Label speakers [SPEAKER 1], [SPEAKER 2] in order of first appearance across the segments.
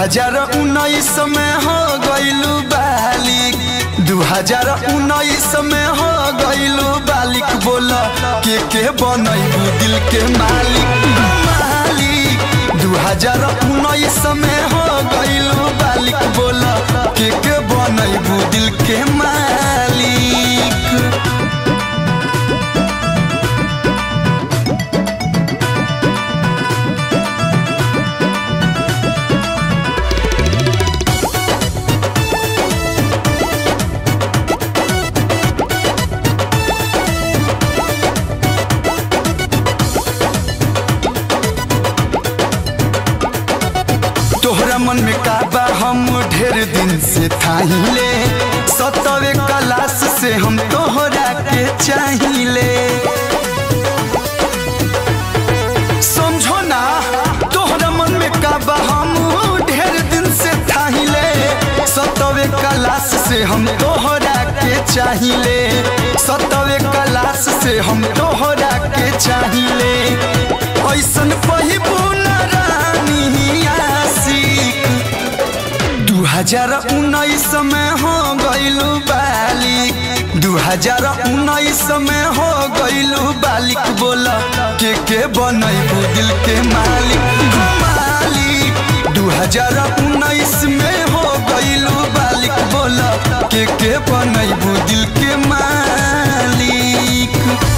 [SPEAKER 1] हजार उन्नीस में हो गईलू बालिक दू हजार उन्नीस में हो गईलू बालिक बोल के के बनैबू दिल के मालिक मालिक दू हजार उन्नीस में हो गईलू बालिक बोल के के बनैबू दिल के मालिक तोहरा मन में काबा हम ढेर दिन से थाहिले सतवे क्लास से हम तोहरा के चाहिले समझो ना तोहरा मन में काबा हम ढेर दिन से थाहिले सतवे क्लास से हम तोहरा के चाहिले सतवे क्लास से हम तोहरा के चाहिले ऐसन पहिबू ना रानी आशिक दू हजार उन्नीस में हो गईलू बालिक दू हजार उन्नीस में हो गईलू बालिक बोल के के बनैबू दिल के मालिक मालिक दू हजार उन्नीस में हो गईलू बालिक बोल के के बनैबू दिल के मालिक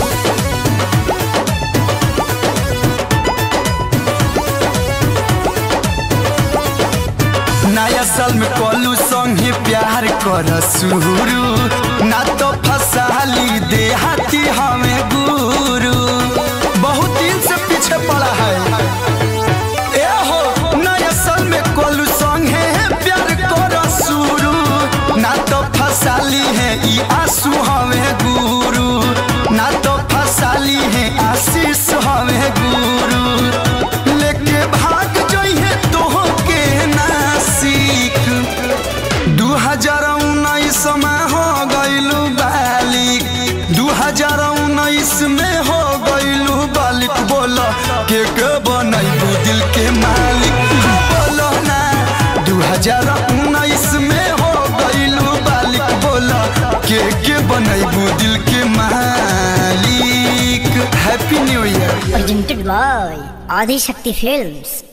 [SPEAKER 1] नया साल में कलू संगे प्यार कर शुरू ना तो फसाली देहाती हमें गुरु बहुत दिन से पीछे पड़ा है ए हो नया साल में कलू संगे प्यार कर शुरू ना तो फसाली है ई आंसू हमें गुरु ना तो फसाली है आशीष हमें गुरु लेके भाग जइहे तोह के नासिक दू हजार उन्नीस में हो गईलू बालिक दू हजार उन्नीस में हो गईलू बालिक बोल के के बनैबू दिल के मालिक बोलो ना दू हजार उन्नीस में हो गईलू बालिक बोल के के बनैबू दिल के मालिक happy new year
[SPEAKER 2] presented by Adi Shakti Films.